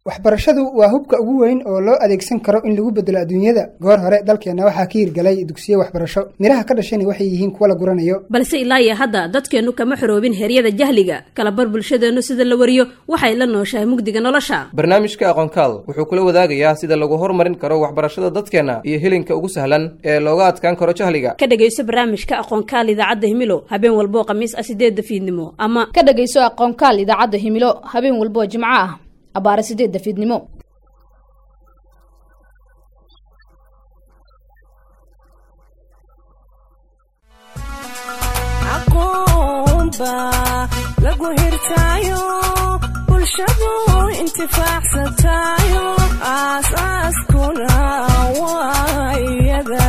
waxbarashadu waa hubka ugu weyn oo loo adeegsan karo in lagu bedelo adduunyada goor hore dalkeenna waxaa ka hirgalay dugsiyo waxbarasho midhaha ka dhashani waxay yihiin kuwa la guranayo balse ilaa iyo hadda dadkeennu kama xoroobin heryada jahliga kalabar bulshadeennu sida la wariyo waxay la nooshahay mugdiga nolosha barnaamijka aqoonkaal wuxuu kula wadaagayaa sida lagu horumarin karo waxbarashada dadkeenna iyo helinka ugu sahlan ee looga adkaan karo jahliga ka dhegayso barnaamijka aqoonkaal idaacadda himilo habeen walboo khamiis ah sideedda fiidnimo ama ka dhegayso aqoonkaal idaacadda himilo habeen walboo jimco ah abaare sideedda fiidnimo lagu hirtaayo bulshadu intifaacsatayo aasaaskuna waa iyada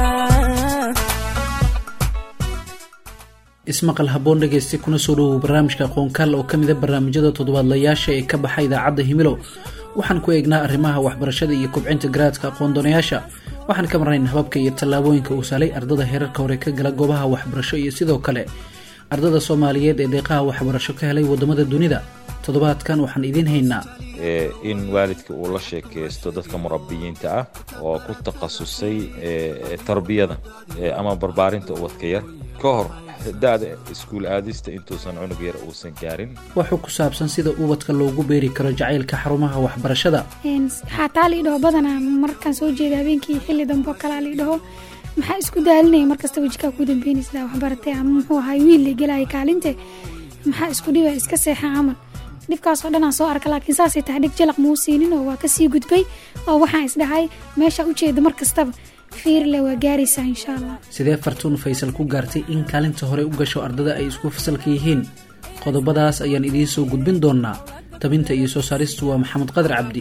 ismaqal haboon dhegeysta kuna soo dhawow barnaamijka aqoonkaal oo ka mida barnaamijyada toddobaadlayaasha ee ka baxa idaacadda himilo waxaan ku eegnaa arrimaha waxbarashada iyo kobcinta garaadka aqoon-doonayaasha waxaan ka marnayn hababka iyo tallaabooyinka uu saalay ardada heerarka hore ka gala goobaha waxbarasho iyo sidoo kale ardada soomaaliyeed ee deeqaha waxbarasho ka helay waddamada dunida toddobaadkan waxaan idiin haynaa in waalidka uu la sheekaysto dadka murabiyiinta ah oo ku takhasusay tarbiyada ama barbaarinta ubadka yar ka hor da-da iskuul aadista intuusan cunug yar uusan gaarin waxuu ku saabsan sida ubadka loogu beeri karo jacaylka xarumaha waxbarashada xataa liidhaho badanaa markaan soo jeeda habeenkii xilli dambe oo kalea liidhaho maxaa isku daalinaya markasta wejkaa ku dambeynaysa waxbaratay ama muxuu ahay wiil la gelaya kaalinte maxaa isku dhiba iska seexa camal dhibkaasoo dhan aan soo arka laakiin saasay tahay dhig jalaq muu siinin oo waa kasii gudbay oo waxaan isdhahay meesha ujeeda mar kastaba fiirle waa gaaraysaa insha allah sidee fartuun faysal ku gaartay in kaalinta hore u gasho ardada ay isku fasalka yihiin qodobadaas ayaan idiin soo gudbin doonaa tabinta iyo soo saaristu waa maxamed qadar cabdi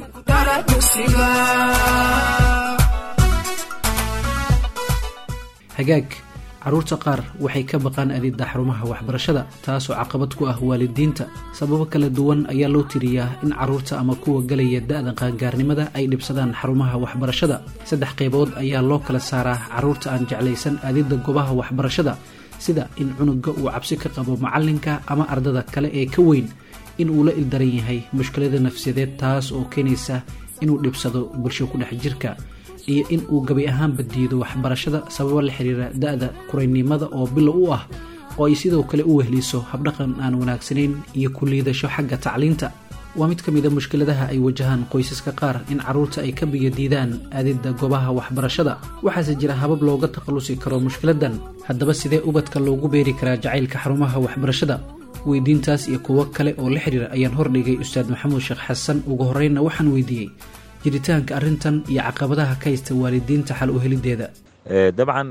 hagaag carruurta qaar waxay ka baqaan adidda xarumaha waxbarashada taasoo caqabad ku ah waalidiinta sababo kala duwan ayaa loo tiriyaa in carruurta ama kuwa galaya da-da qaangaarnimada ay dhibsadaan xarumaha waxbarashada saddex qaybood ayaa loo kala saaraa carruurta aan jeclaysan adidda goobaha waxbarashada sida in cunuga uu cabsi ka qabo macallinka ama ardada kale ee ka weyn in uu la ildaran yahay mushkilada nafsiyadeed taas oo keenaysa inuu dhibsado bulsho ku dhex jirka iyo in uu gabi ahaanba diido waxbarashada sababo la xiriira da-da kuraynimada oo bilow u ah oo ay sidoo kale u wehliso habdhaqan aan wanaagsanayn iyo ku liidasho xagga tacliinta waa mid ka mida mushkiladaha ay wajahaan qoysaska qaar in carruurta ay ka biyo diidaan aadidda goobaha waxbarashada waxaase jira habab looga takhallusi karo mushkiladan haddaba sidee ubadka loogu beeri karaa jacaylka xarumaha waxbarashada weydiintaas iyo kuwo kale oo la xiriira ayaan hordhigay ustaad maxamuud sheekh xasan ugu horreynna waxaan weydiiyey jiritaanka arrintan iyo caqabadaha ka haysta waalidiinta xal u helideeda dabcan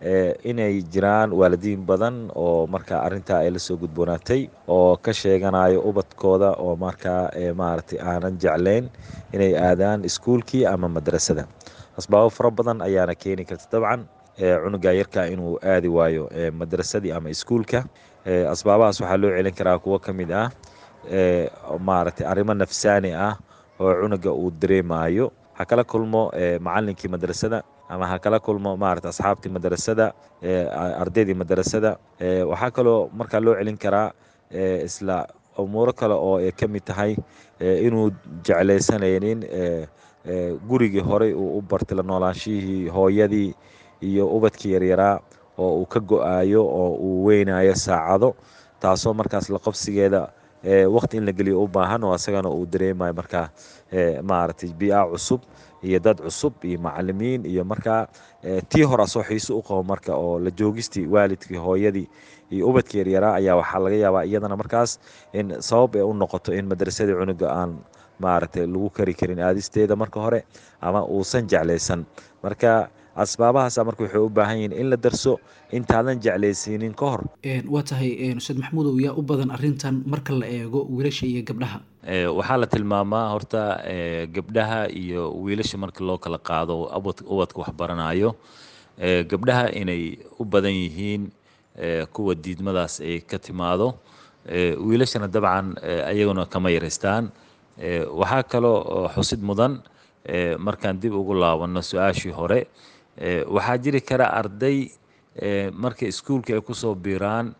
inay jiraan waalidiin badan oo markaa arrintaa ay la soo gudboonaatay oo ka sheeganayo ubadkooda oo markaa maaragtay aanan jeclayn inay aadaan iskuulkii ama madrasada asbaabo fara badan ayaana keeni karta dabcan cunuga yarka inuu aadi waayo madrasadii ama iskuulka asbaabahaas waxaa loo celin karaa kuwo ka mid ah maaragtay arrimo nafsaani ah oo cunuga uu dareemayo ha kala kulmo macalinkii madrasada ama ha kala kulmo maarata asxaabtii madrasada ardaydii madrasada waxaa kaloo markaa loo celin karaa isla umuuro kale oo ay ka mid tahay inuu jeclaysanaynin gurigii horey uu u bartay la noolaanshihii hooyadii iyo ubadkii yaryaraa oo uu ka go-aayo oo uu weynayo saacado taasoo markaas la qabsigeeda waqti in la geliyo u baahan oo asagana uu dareemayo markaa maaragtay bi-a cusub iyo dad cusub iyo macalimiin iyo markaa tii hore asoo xiiso u qabo marka oo la joogistii waalidkii hooyadii iyo ubadkii yaryaraa ayaa waxaa laga yaabaa iyadana markaas in sabab ay u noqoto in madrasadii cunuga aan maaragtay lagu kari karin aadisteeda marka hore ama uusan jeclaysan marka asbaabahaasa marka waxay u baahan yihiin in la darso intaadan jeclaysiinin ka hor waa tahay ustaad maxamuudow yaa u badan arrintan marka la eego wiilasha iyo gabdhaha waxaa la tilmaamaa horta gabdhaha iyo wiilasha marka loo kala qaado ubadka waxbaranayo gabdhaha inay u badan yihiin kuwa diidmadaas ay ka timaado wiilashana dabcan ayaguna kama yaraystaan waxaa kaloo xusid mudan markaan dib ugu laabanno su-aashii hore waxaa jiri kara arday marka iskuulka ay kusoo biiraan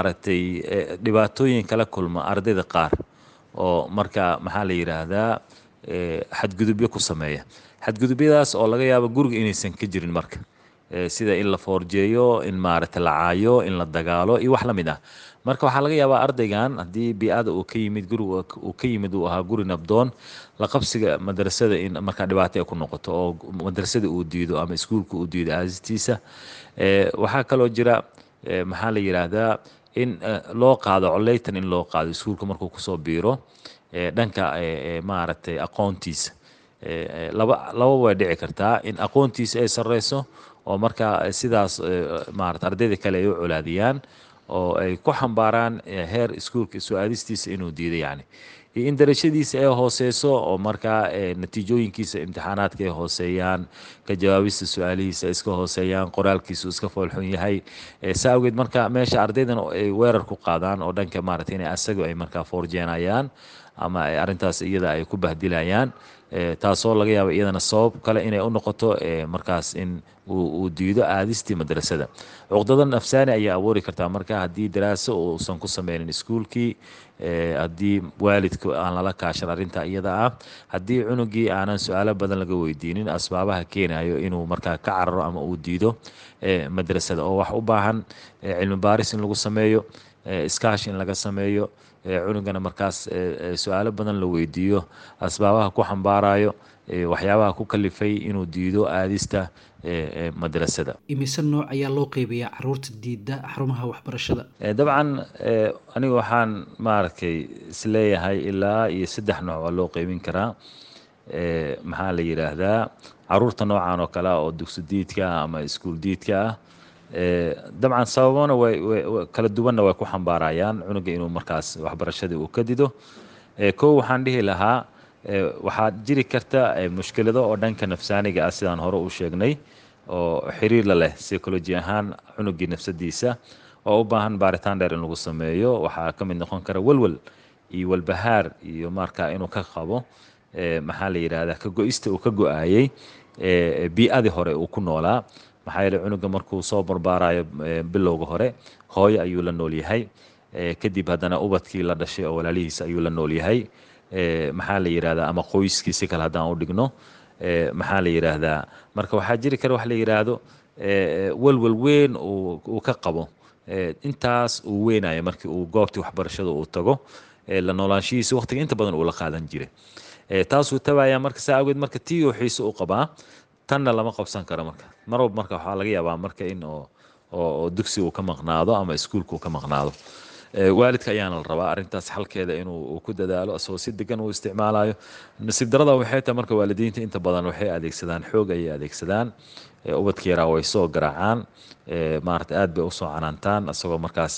maaragtay dhibaatooyin kala kulma ardayda qaar oo marka maxaa la yidhaahdaa xadgudubyo ku sameeya xadgudubyadaas oo laga yaabo guriga inaysan ka jirin marka sida in la foorjeeyo in maaragtay la caayo in la dagaalo iyo wax la mid ah marka waxaa laga yaabaa ardaygan haddii bii-ada uu ka yimid guriga uu ka yimid uu ahaa guri nabdoon la qabsiga madrasada in markaa dhibaato ay ku noqoto oo madrasada uu diido ama iskuulka uu diido aasistiisa waxaa kaloo jira maxaa la yidhaahdaa in loo qaado coleytan in loo qaado iskuulka markuu kusoo biiro dhanka maaragtay aqoontiisa laba laba way dhici kartaa in aqoontiisa ay sarreyso oo markaa sidaas maarata ardayda kale ay u colaadiyaan oo ay ku xambaaraan heer iskuulka soo aadistiisa inuu diido yani iyo in darajadiisa ay hooseyso oo markaa natiijooyinkiisa imtixaanaadka ay hooseeyaan ka jawaabista su-aalihiisa ay iska hooseeyaan qoraalkiisu iska foolxun yahay saa awgeed marka meesha ardaydan ay weerar ku qaadaan oo dhanka maarata in asaga ay markaa foorjeenayaan ama arrintaas iyada ay ku bahdilayaan taasoo laga yaaba iyadana sabab kale inay u noqoto markaas in uu diido aadistii madrasada cuqdada nafsaani ayaa abuuri kartaa marka haddii daraaso uusan ku sameynin iskuulkii haddii waalidka aan lala kaashan arrinta iyada ah haddii cunugii aanan su-aalo badan laga weydiinin asbaabaha keenayo inuu markaa ka cararo ama uu diido madrasada oo wax u baahan cilmi baaris in lagu sameeyo iskaash in laga sameeyo cunugana markaas su-aalo badan la weydiiyo asbaabaha ku xambaarayo waxyaabaha ku kalifay inuu diido aadista madrasada imise nooc ayaa loo qeybayaa caruurta diida xarumaha waxbarashada dabcan aniga waxaan maaragtay isleeyahay ilaa iyo saddex nooc waa loo qeybin karaa maxaa la yidhaahdaa caruurta noocan oo kale ah oo dugsi diidka ah ama iskuul diidka ah dabcan sababona way kala duwanna way ku xambaarayaan cunuga inuu markaas waxbarashadii uu ka dido kow waxaan dhihi lahaa waxaa jiri karta mushkilado oo dhanka nafsaaniga ah sidaan hore u sheegnay oo xiriir la leh psychology ahaan cunugii nafsadiisa oo u baahan baaritaan dheer in lagu sameeyo waxaa ka mid noqon kara welwel iyo walbahaar iyo markaa inuu ka qabo maxaa la yidhahdaa ka go-ista uu ka go-aayey bii-adii hore uu ku noolaa maxaa yeele cunuga markuu soo barbaarayo bilowga hore hooyo ayuu la nool yahay kadib haddana ubadkii la dhashay oo walaalihiisa ayuu la nool yahay maxaa la yidhahdaa ama qoyskii si kale haddaan u dhigno maxaa la yidhaahdaa marka waxaa jiri kara wax la yidhaahdo welwel weyn uu ka qabo intaas uu weynayo markii uu goobtii waxbarashada uu tago la noolaanshihiisa waqtiga inta badan uu la qaadan jiray taasuu tabayaa marka saa awgeed marka tii uu xiise u qabaa tanna lama qabsan karo marka mar walba marka waxaa laga yaabaa marka in oo dugsi uu ka maqnaado ama iskuulka uu ka maqnaado waalidka ayaana la rabaa arrintaas xalkeeda inuu ku dadaalo asagoo si degan uu isticmaalayo nasiib darada waxay tahay marka waalidiinta inta badan waxay adeegsadaan xoog ayay adeegsadaan ubadka yaraa way soo garaacaan maarata aad bay usoo canaantaan asagoo markaas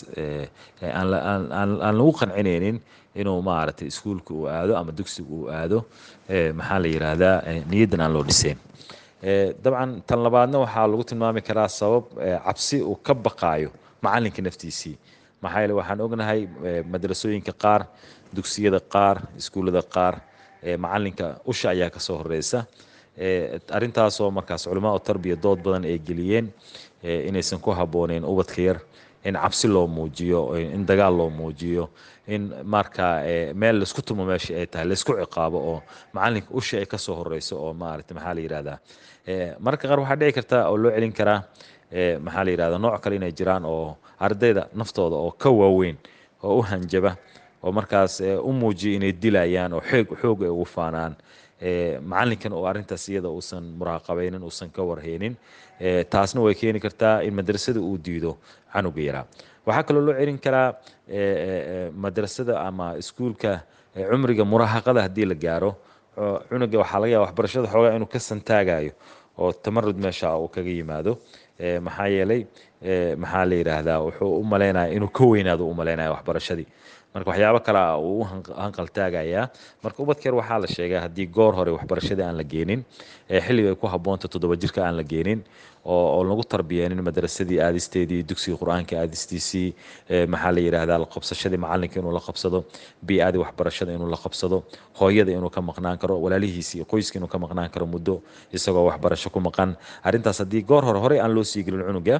aan lagu qancinaynin inuu maaragtay iskuulka uu aado ama dugsiga uu aado maxaa la yidhaahdaa niyaddan aan loo dhiseyn dabcan tan labaadna waxaa lagu tilmaami karaa sabab cabsi uu ka baqaayo macalinka naftiisii maxaa yeele waxaan ognahay madrasooyinka qaar dugsiyada qaar iskuullada qaar macalinka usha ayaa kasoo horeysa arrintaasoo markaas culamaa u tarbiya dood badan ay geliyeen inaysan ku habbooneyn ubadka yar in cabsi loo muujiyo in dagaal loo muujiyo in markaa meel laisku tumo meesha ay tahay laisku ciqaabo oo macalinka usha ay kasoo horeyso oo maarata maxaa la yidhahdaa mararka qaar waxaa dhici karta oo loo celin karaa maxaa la yidhahdaa nooc kale inay jiraan oo ardayda naftooda oo ka waaweyn oo u hanjaba oo markaas u muujiya inay dilayaan oo xoog xoog ay ugu faanaan macalinkan oo arrintaas iyada uusan muraaqabaynin uusan ka warhaynin taasna way keeni kartaa in madrasada uu diido canuga yaraa waxaa kaloo loo celin karaa madrasada ama iskuulka cumriga muraahaqada haddii la gaaro cunuga waxaa laga yaaba waxbarashada xoogaa inuu ka santaagayo oo tamarud meesha uu kaga yimaado maxaa yeelay maxaa la yidhaahdaa wuxuu u malaynaya inuu ka weynaado u malaynaya waxbarashadii marka waxyaabo kale uu u hanqaltaagayaa marka ubadkeer waxaa la sheegaa haddii goor hore waxbarashadii aan la geenin xilliga ay ku habboonta toddoba jirka aan la geenin oo lagu tarbiyeenin madrasadii aadisteedii dugsiga qur-aanka aadistiisii maxaa la yidhaahdaa la qabsashadii macalinka inuu la qabsado bii-adii waxbarashada inuu la qabsado hooyada inuu ka maqnaan karo walaalihiisi iyo qoyska inuu ka maqnaan karo muddo isagoo waxbarasho ku maqan arrintaas haddii goor hore horey aan loo sii gelin cunuga hadduu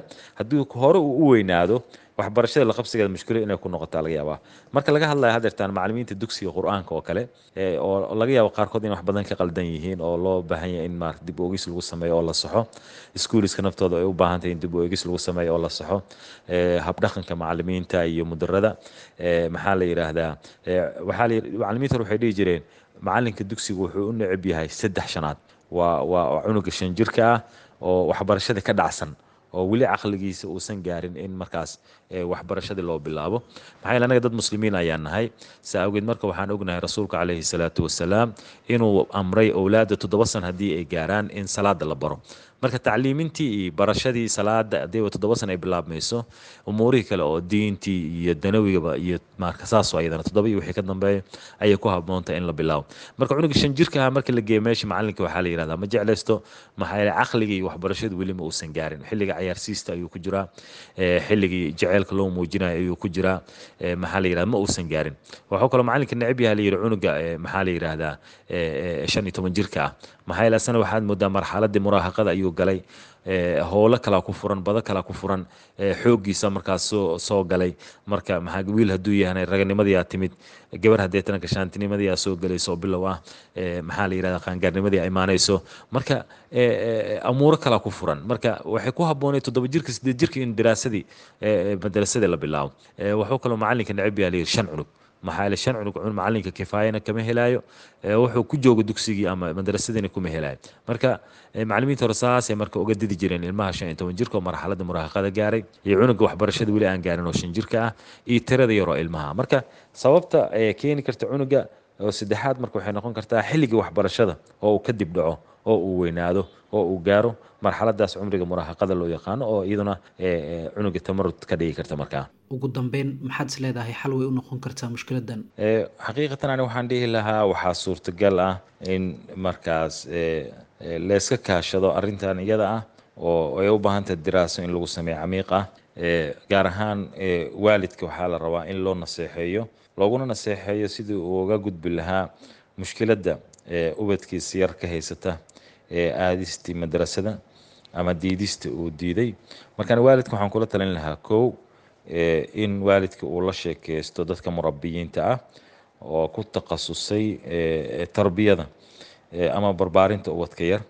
haddii hore uu u weynaado waxbarashada la qabsigeeda mushkilo inay ku noqotaa laga yaabaa marka laga hadlaya hadeertaan macalimiinta dugsiga qur-aanka oo kale oo laga yaabo qaarkood in wax badan ka qaldan yihiin oo loo baahan yahay in maarata dib oogis lagu sameeyo oo la saxo iskuuliska naftooda ay u baahan tahay in dib oogis lagu sameeyo oo la saxo habdhaqanka macalimiinta iyo mudarada maxaa la yidhaahdaa waxaa la macalimiinta hore waxay dhihi jireen macalinka dugsiga wuxuu u necab yahay saddex shanaad waa waa cunuga shan jirka ah oo waxbarashada ka dhacsan oo weli caqligiisa uusan gaarin in markaas waxbarashadii loo bilaabo maxaa yeele anaga dad muslimiin ayaan nahay saa awgeed marka waxaan ognahay rasuulka calayhi salaatu wasalaam inuu amray owlaadda toddoba san haddii ay gaaraan in salaada la baro marka tacliimintii iyo barashadii salaada hadii toddoba san ay bilaabmayso umuurihii kale oo diintii iyo danawigaba iyo marka saasoo ayadana toddoba iyo wixii ka dambeeya ayay ku habboontahay in la bilaabo marka cunuga shan jirka ahaa marka la geeyo meesha macalinka waxaa la yidhahdaa ma jeclaysto maxaa yeele caqligii iyo waxbarashadu weli ma uusan gaarin xilliga cayaarsiista ayuu ku jiraa xilligii jaceylka loo muujinayo ayuu ku jiraa maxaa la yidhahda ma uusan gaarin waxuu kaloo macalinka necab yaha la yidhi cunuga maxaa la yidhaahdaa shan iyo toban jirka ah maxaa yeele asana waxaad moodaa marxaladii muraahaqada ayuu galay howlo kalaa ku furan bado kalaa ku furan xooggiisa markaas soo soo galay marka maxaa wiil hadduu yahay raganimadiyaa timid gabar hadeetana gashaantinimadiyaa soo galayso oo bilow ah maxaa la yidhahda qaangaarnimadii imaanayso marka amuuro kalaa ku furan marka waxay ku habboonay toddoba jirka sideed jirka in daraasadii madrasadii la bilaabo wuxuu kaloo macalinka necab yaha layidhi shan cunug maxaa yeele shan cunug macalinka kifaayana kama helaayo wuxuu ku jooga dugsigii ama madrasadiina kuma helaayo marka macalimiinta hore saasay marka uga didi jireen ilmaha shan iyo toban jirka oo marxaladda muraahaqada gaaray iyo cunuga waxbarashada weli aan gaarin oo shan jirka ah iyo tirada yaroo ilmaha marka sababta keeni karta cunuga oo saddexaad marka waxay noqon kartaa xilligii waxbarashada oo uu kadib dhaco oo uu weynaado oo uu gaaro marxaladaas cumriga muraahaqada loo yaqaano oo iyaduna cunuga tamarud ka dhigi karta markaa ugu dambeyn maxaad is leedahay xal way u noqon kartaa mushkiladan xaqiiqatan ani waxaan dhihi lahaa waxaa suurtagal ah in markaas layska kaashado arrintan iyada ah oo ay u baahan tahay diraaso in lagu sameeyo camiiq ah gaar ahaan waalidka waxaa la rabaa in loo naseexeeyo looguna naseexeeyo sidii uu uga gudbi lahaa mushkiladda ubadkiisa yar ka haysata aadistii madrasada ama diidista uu diiday markaan waalidka waxaan kula talin lahaa kow in waalidka uu la sheekeysto dadka murabiyiinta ah oo ku takhasusay tarbiyada ama barbaarinta ubadka yar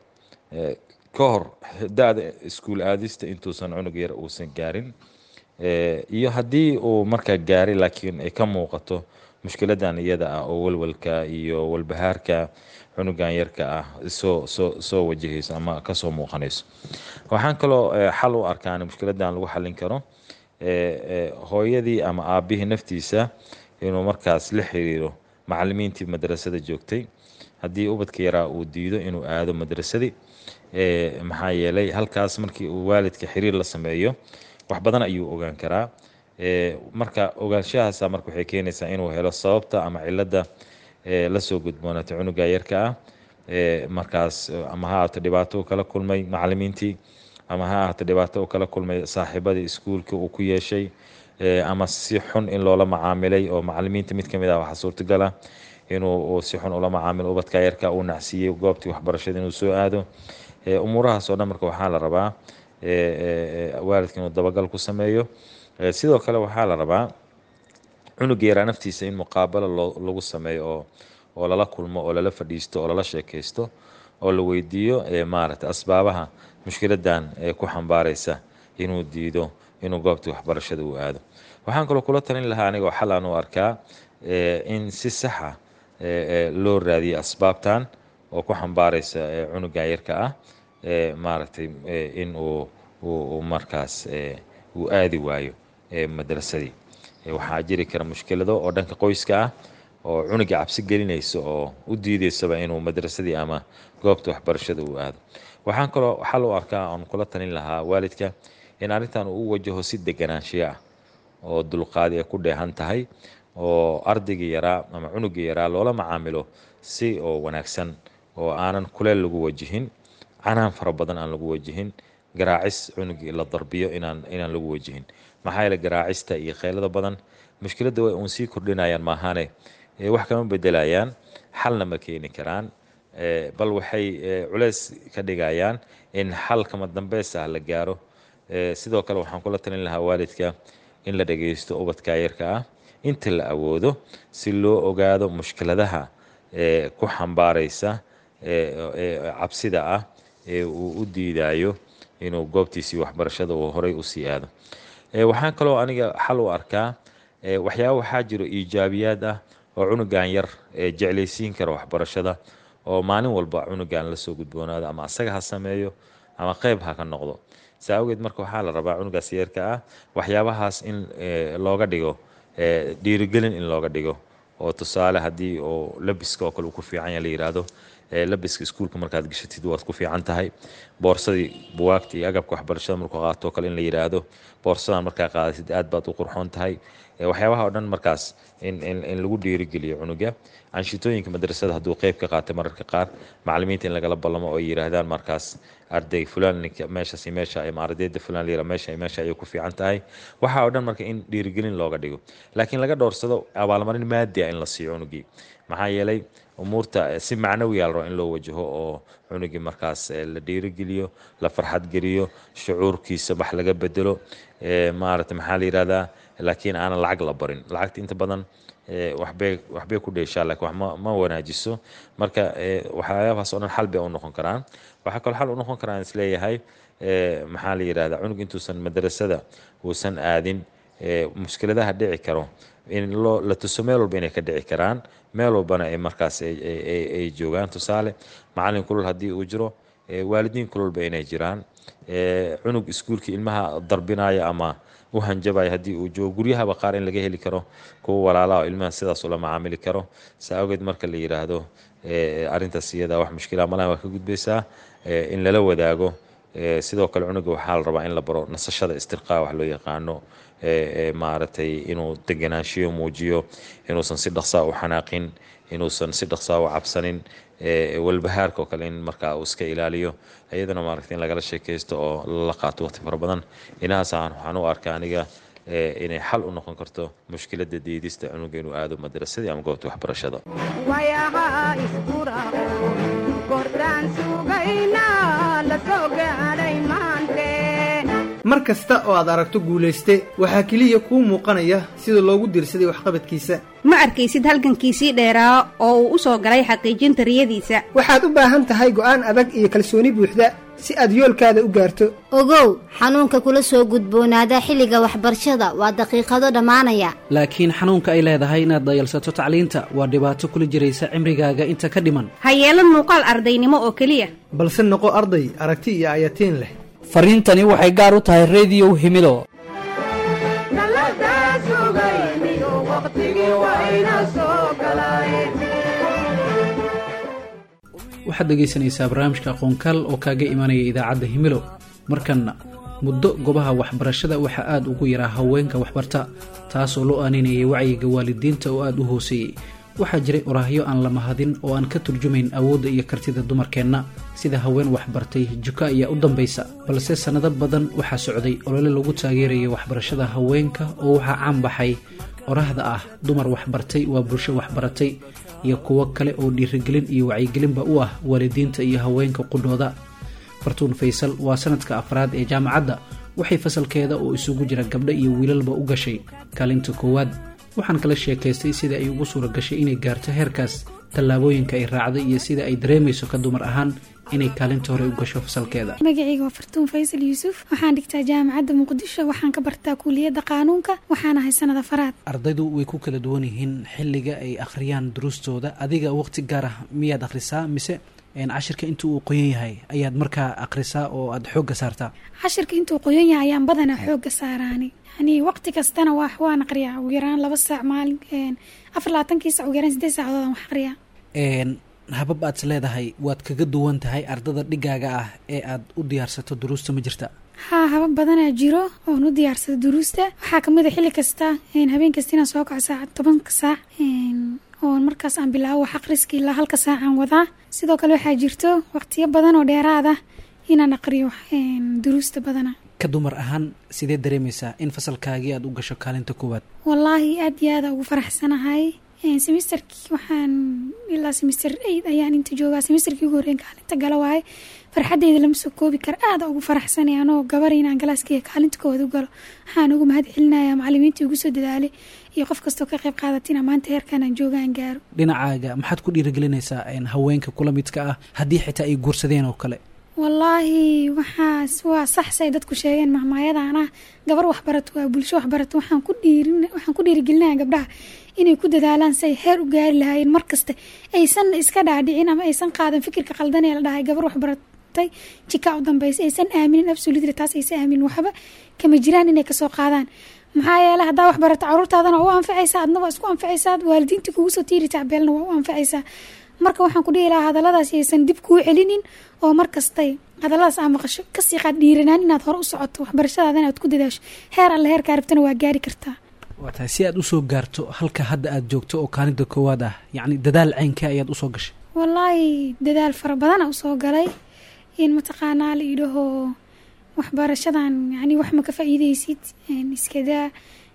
ka hor da-da iskuul aadista intuusan cunug yar uusan gaarin iyo haddii uu markaa gaaray laakiin ay ka muuqato mushkiladan iyada ah oo walwalka iyo walbahaarka cunugan yarka ah soo soo soo wajahayso ama kasoo muuqanayso waxaan kaloo xal u arkaan mushkiladan lagu xallin karo hooyadii ama aabbihii naftiisa inuu markaas la xiriiro macalimiintii madrasada joogtay haddii ubadka yaraa uu diido inuu aado madrasadii maxaa yeelay halkaas markii uu waalidka xiriir la sameeyo wax badan ayuu ogaan karaa marka ogaanshahaasa marka waxay keenaysaa inuu helo sababta ama cilada lasoo gudboonaatay cunuga yarka ah markaas ama ha ahaato dhibaato u kala kulmay macalimiintii ama ha ahaato dhibaato u kala kulmay saaxiibadii iskuulka uu ku yeeshay ama si xun in loola macaamilay oo macalimiinta mid kamid ah waxaa suurtagal ah inuu si xun ula macaamilo ubadka yarka uu nacsiiyey goobtii waxbarashada inuu soo aado umuurahaas oo dhan marka waxaa la rabaa waalidka inuu dabagal ku sameeyo sidoo kale waxaa la rabaa cunuga yaraa naftiisa in muqaabalo lagu sameeyo oo oo lala kulmo oo lala fadhiisto oo lala sheekaysto oo la weydiiyo maaragtay asbaabaha mushkiladan ee ku xambaaraysa inuu diido inuu goobtii waxbarashada uu aado waxaan kaloo kula talin lahaa anigoo xal aan u arkaa in si saxa loo raadiyo asbaabtan oo ku xambaaraysa cunugan yarka ah maaragtay in uu markaas uu aadi waayo madrasadii waxaa jiri kara mushkilado oo dhanka qoyska ah oo cunuga cabsi gelinaysa oo u diideysaba inuu madrasadii ama goobta waxbarashada uu aado waxaan kaloo xal u arkaa oon kula talin lahaa waalidka in arrintan uu u wajaho si deganaanshiyo ah oo dulqaadi ay ku dheehan tahay oo ardaygii yaraa ama cunugii yaraa loola macaamilo si oo wanaagsan oo aanan kuleel lagu wajihin canaan fara badan aan lagu wajihin garaacis cunugii la darbiyo inaan inaan lagu wajihin maxaa yeele garaacista iyo kheylada badan mushkiladda way uun sii kordhinayaan maahaane wax kama bedelayaan xalna ma keeni karaan bal waxay culeys ka dhigayaan in xal kama dambeys ah la gaaro sidoo kale waxaan kula talin lahaa waalidka in la dhageysto ubadka yarka ah inta la awoodo si loo ogaado mushkiladaha ku xambaaraysa cabsida ah ee uu u diidayo inuu goobtiisii waxbarashada uu horay usii aado waxaan kaloo aniga xal u arkaa waxyaaba waxaa jiro iijaabiyaad ah oo cunugan yar jeclaysiin kara waxbarashada oo maalin walba cunugan lasoo gudboonaado ama asaga ha sameeyo ama qeyb ha ka noqdo saa awgeed marka waxaa la rabaa cunugaas yeerka ah waxyaabahaas in looga dhigo dhiirigelin in looga dhigo oo tusaale haddii oo labiska oo kale uu ku fiican yahay la yidhaahdo labiska iskuulka markaad gashatid waad ku fiican tahay boorsadii buwaagta iyo agabka waxbarashada markuu qaato kale in la yidhaahdo boorsadan markaa qaadatid aad baad u qurxoon tahay waxyaabaha oo dhan markaas in lagu dhiirigeliyo cunuga canshitooyinka madrasada hadduu qeyb ka qaatay mararka qaar macalimiinta in lagala ballamo oo yidhaahdaan markaas arday fulan meeshaas meesha ama ardayda fulan layira meesha meesha ayay ku fiican tahay waxa oo dhan marka in dhiirigelin looga dhigo laakiin laga dhowrsado abaalmarin maadi ah in la siiyo cunugii maxaa yeelay umuurta si macnawiya la rabo in loo wajaho oo cunugii markaas la dhiirigeliyo la farxad geliyo shucuurkiisa wax laga bedelo maarata maxaa la yidhahdaa laakiin aanan lacag la barin lacagta inta badan waxbay waxbay ku dheeshaa laakiin wax ma ma wanaajiso marka waxyaabahaas oo dhan xal bay u noqon karaan waxaa kaloo xal u noqon karaan isleeyahay maxaa la yidhahdaa cunug intuusan madrasada uusan aadin mushkiladaha dhici karo in loo la tuso meel walba inay ka dhici karaan meel walbana ay markaas ay joogaan tusaale macalin kulul haddii uu jiro waalidiin kululba inay jiraan cunug iskuulka ilmaha darbinaya ama u hanjabaya haddii uu joogo guryahaba qaar in laga heli karo kuwa walaalaha oo ilmaha sidaas ula macaamili karo saa awgeed marka la yidhaahdo arrintaas iyada wax mushkila malaha waa ka gudbaysaa in lala wadaago sidoo kale cunuga waxaa la rabaa in la baro nasashada istirqaa wax loo yaqaano maaragtay inuu deganaanshiyo muujiyo inuusan si dhaqsaa u xanaaqin inuusan si dhaqsaa u cabsanin walbahaarka oo kale in markaa uu iska ilaaliyo iyadana maaragtay in lagala sheekaysto oo lala qaato waqti fara badan inahaas waxaan u arkaa aniga inay xal u noqon karto mushkiladda diidista cunuga inuu aado madrasadii ama goobta waxbarashada wayaha iskurao kordhaan sugayna la soo gaadhay maante mar kasta oo aad aragto guulayste waxaa keliya kuu muuqanaya sida loogu dirsaday waxqabadkiisa ma arkaysid halgankiisii dheeraa oo uu u soo galay xaqiijinta riyadiisa waxaad u baahan tahay go'aan adag iyo kalsooni buuxda si aad yoolkaada u gaarto ogow xanuunka kula soo gudboonaada xilliga waxbarashada waa daqiiqado dhammaanaya laakiin xanuunka ay leedahay inaad dayalsato tacliinta waa dhibaato kula jiraysa cimrigaaga inta ka dhiman ha yeelan muuqaal ardaynimo oo keliya balse noqo arday aragti iyo ayatiin leh fariintani waxay gaar u tahay rediyow himido waxaad dhegaysanaysaa barnaamijka aqoonkaal oo kaaga imanaya idaacadda himilo markanna muddo gobaha waxbarashada waxaa aad ugu yaraa haweenka waxbarta taasoo loo aaninayay wacyiga waalidiinta oo aad u hooseeyey waxaa jiray oraahyo aan la mahadin oo aan ka turjumayn awoodda iyo kartida dumarkeenna sida haween waxbartay juka ayaa u dambaysa balse sannado badan waxaa socday olole lagu taageeraya waxbarashada haweenka oo waxaa caan baxay oraahda ah dumar waxbartay waa bulsho waxbaratay iyo kuwo kale oo dhiirigelin iyo wacyigelinba u ah waalidiinta iyo haweenka qudhooda fartuun faysal waa sanadka afraad ee jaamacadda waxay fasalkeeda oo isugu jira gabdho iyo wiilalba u gashay kaalinta koowaad waxaan kala sheekaystay sida ay ugu suura gashay inay gaarto heerkaas tallaabooyinka ay raacday iyo sida ay dareemayso ka dumar ahaan inay kaalinta hore u gasho fasalkeeda magacayga waa fartuun faysal yuusuf waxaan dhigtaa jaamacadda muqdisho waxaan ka bartaa kuuliyadda qaanuunka waxaan ahay sanada faraad ardaydu way ku kala duwan yihiin xilliga ay akhriyaan duruustooda adiga waqti gaar ah miyaad akhrisaa mise cashirka inta uu qoyan yahay ayaad markaa akhrisaa oo aada xoogga saartaa cashirka intuu qoyan yahay ayaan badanaa xoogga saaraani yani waqti kastana wax waan aqriyaa ugu yaraan laba saac maalin afar labaatankii sac ugu yaraan sideed saacadood aan wax aqriyaa habab aad is leedahay waad kaga duwan tahay ardada dhigaaga ah ee aad u diyaarsato duruusta ma jirta haa habab badanaa jiro oon u diyaarsado duruusta waxaa kamid a xilli kasta habeen kasta inaan soo kaco saaca tobanka saac oon markaas aan bilaabo wax aqriska ilaa halka saacaan wadaa sidoo kale waxaa jirto waqtiyo badan oo dheeraad ah inaan aqriyo duruusta badana ka dumar ahaan sidee dareemaysaa in fasalkaagii aad u gasho kaalinta koowaad wallaahi aad iyo aada ugu faraxsanahay semesterkii waxaan ilaa semester eid ayaan inta joogaa semesterkii ugu horreyn kaalinta gala waaye farxaddeyda lama soo koobi kara aada ugu faraxsanay anoo gabar inaan galaaskeyga kaalinta koowaad u galo waxaan ugu mahad celinaya macalimiintii ugu soo dadaalay iyo qof kastoo ka qayb qaadatina maanta heerkan aan joogaan gaaro dhinacaaga maxaad ku dhiirigelinaysaa haweenka kula midka ah haddii xitaa ay guursadeen oo kale wallaahi waxaas waa sax say dadku sheegeen mahmaayadan ah gabar waxbarato waa bulsho waxbarato waxaan ku dhiirin waxaan ku dhiirigelinaya gabdhaha inay ku dadaalaan si ay heer u gaari lahaayeen mar kasta aysan iska dhaadhicin ama aysan qaadan fikirka qaldan ee la dhahay gabar waxbaratay jikaa u dambeysa aysan aaminin absolutely taas aysan aaminin waxba kama jiraan inay kasoo qaadaan maxaa yeele haddaa waxbarato caruurtaadana waa u anfacaysaa adna waa isku anfacaysaa waalidiinta kugu soo tiiri tacbeelna waa u anfacaysaa marka waxaan ku dhihi lahaa hadalladaas aysan dib kuu celinin oo mar kastay hadalladaas aa maqasho kasii qaad dhiiranaan inaad hore u socoto waxbarashadaada inaad ku dadaasho heer alle heerkaa rabtana waa gaari kartaa waa tahay si aad usoo gaarto halka hadda aad joogto oo kaalinta koowaad ah yacni dadaal ceynkee ayaad usoo gashay wallaahi dadaal fara badana usoo galay in mataqaanaa la idhaho waxbarashadan yani wax ma ka faa'iideysid iskadaa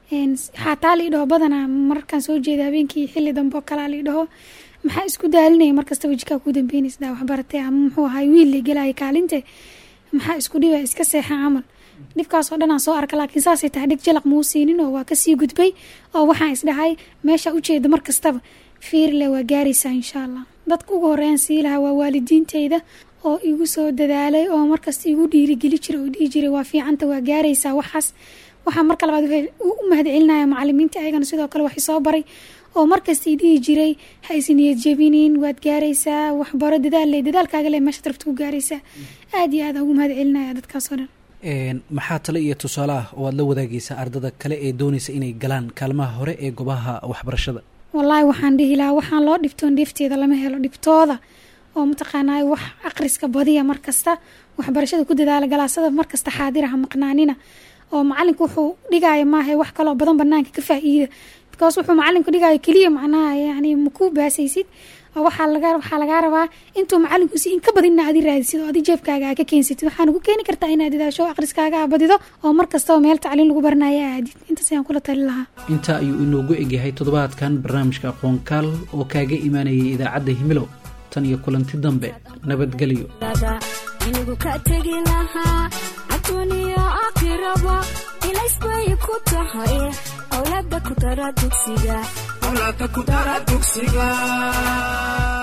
xaataa la idhaho badanaa mararkaan soo jeeda habeenkii xilli dambe oo kalea la idhaho maxaa isku daalinaya markasta wejikaa kuu dambeynaysa waxbaratay ama muxuu ahay wiil la gelaya kaalinte maxaa isku dhiba iska seexa camal dhibkaasoo dhan aan soo arka laakiin saasay tahay dhig jalaq muu siinin oo waa kasii gudbay oo waxaan isdhahay meesha ujeeda mar kastaba fiirle waa gaaraysaa insha allah dadka ugu horeeyaan sii lahaa waa waalidiinteyda oo igu soo dadaalay oo markasta igu dhiirigeli jira oo dhihi jiray waa fiicanta waa gaaraysaa waxaas waxaa marka labaad u mahad celinaya macalimiinta ayagana sidoo kale wax isoo baray oo markasta dhihi jiray ha isniyad jebinin waad gaaraysaa waxbaro dadaal dadaalkaaga le meeshaad rabta ku gaaraysaa aad iyo aad ugu mahad celinaya dadkaasoo dhan maxaa tale iyo tusaale ah oo aad la wadaagaysaa ardada kale ee doonaysa inay galaan kaalmaha hore ee gobaha waxbarashada wallaahi waxaan dhihi lahaa waxaan loo dhibtoon dheefteeda lama helo dhibtooda oo mataqaanaa wax aqriska badiya markasta waxbarashada ku dadaala galaasada markasta xaadiraha maqnaanina oo macalinku wuxuu dhigaya maaha wax kaloo badan banaanka ka faa-iida because wuxuu macalinku dhigaayo keliya macnaha yani maku baasaysid oo waxaa laga waxaa lagaa rabaa intuu macalinku si in ka badinna adi raadisid oo adi jeebkaaga aa ka keensatid waxaana ku keeni kartaa inaad dadaasho aqriskaaga aa badido oo mar kastaba meel tacliin lagu baranayo aadid intaas ayaan kula tali lahaa intaa ayuu inoogu egyahay toddobaadkan barnaamijka aqoonkaal oo kaaga imaanayay idaacadda himilo tan iyo kulanti dambe nabadgelyo inigu ka tegi lahaa adduuniyo aakhiraba ilaysbay ku tahay owlada ku dara dugsiga